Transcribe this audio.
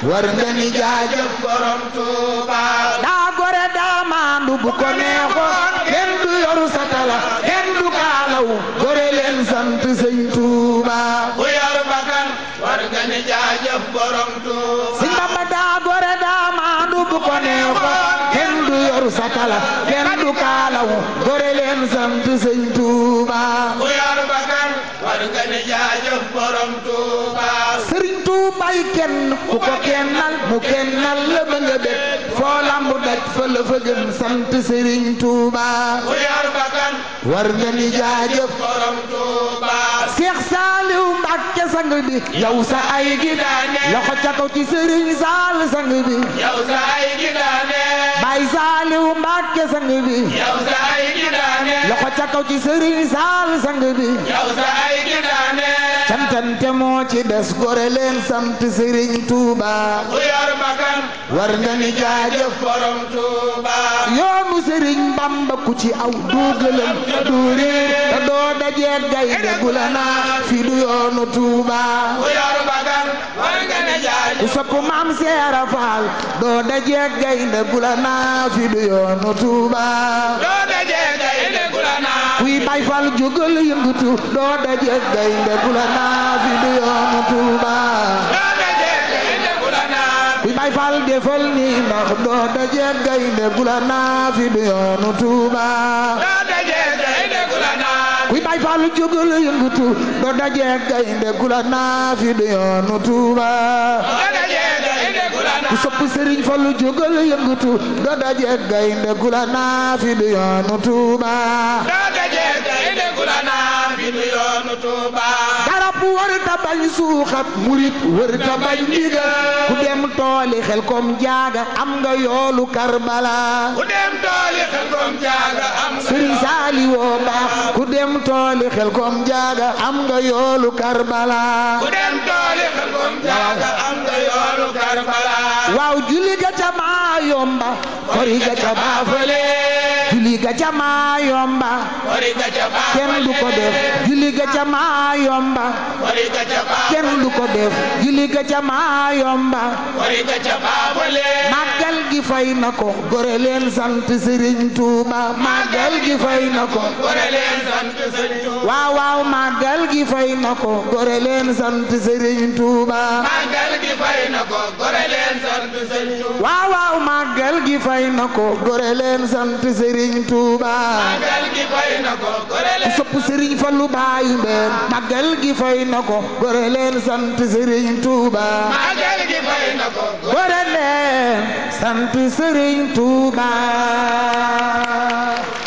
war nga ni jaajëf borom Tuuba daa gore daa maandu bu ko neexoon kenn du yoru satala kenn du kaalaw gore leen sant sëñ Tuuba ku yor bakkan war nga ni jaajëf borom Tuuba sëñ Bamba daa gore daa maandu bu ko neexoon kenn du yoru satala kenn du kaalaw gore leen sant sëñ Tuuba ku yor bakkan war nga ni jaajëf borom Tuuba sëriñ Tuubay kenn ku ko kennal mu kennal la ba nga bég foo lamb daj fa la fa gën sant sëriñ Tuuba ku yor bakkan war nga ni jaajëf borom Tuuba Seex Saaliw Mbàkke sang bi yow sa ay gi daane loxo ca kaw ci sëriñ Saal sang bi yow sa ay gi daane Baay Saaliw Mbàkke sang bi yow sa ay gi daane loxo ca kaw ci sëriñ Saal sang bi yow sa ay gi daane cantante moo ci des gore leen sant sëriñ Tuuba ku yor bakkan war nga ni jaajëf borom Tuuba yoonu sëriñ Bamba ku ci aw duugalam te du réer te doo dajee gaynde gu la naa fi du yoonu Tuuba ku yor bakkan war nga ni ku jaajëf sopp maam Seera Faal doo dajee gaynde gu la naa fi du yoonu Tuuba doo dajee gaynde gu la naa kuy bay fal jógal yëngutu doo dajee gaynde gu la naa fi du yoonu Tuuba doo dajee gaynde gu la naa kuy bay fal defal nii ndax doo dajee gaynde gu la naa fi du yoonu Tuuba doo dajee gaynde gu la naa kuy bay fal jógal yëngutu doo dajee gaynde gu la naa fi du yoonu Tuuba doo dajee gaynde gu la ku naa sopp sëriñ Fallu jógal yëngutu doo dajee gaynde gu la naa fi du yoonu Tuuba doo dajee gaynde gu la naa fi du yoonu Tuuba garab wër ta bañ suuxat murit wër ta bañ ndigal ku dem tooli xel kom jaaga am nga yoolu Karbala ku dem tooli xel kom jaaga am nga sëriñ Saali woo baax ku dem tooli xel kom jaaga am nga yoolu Karbala ku dem tooli xel kom jaaga am nga yoolu Karbala waaw julli ga ca maa yomba kori ga ca maa fële julli ga ca maa yomba wari ga ca baa kenn du ko def julli ga ca maa yomba wari ga ca baa kenn du ko def julli ga ca maa yomba wari ga ca baa wale màggal gi fay na ko gore leen sant Serigne Touba màggal gi fay na ko gore leen sant sëñ Tuuba waaw waaw màggal gi fay na ko gore leen sant Serigne Touba màggal gi fay na ko gore leen sant sëñ Tuuba waaw waaw màggal gi fay na ko gore leen sant Serigne Touba màggal gi fay na ko gore ku leen sopp Serigne Fallou baayu mbeen màggal gi fay na ko gore leen sant Serigne Touba màggal gi fay na ko gore leen sant Serigne Touba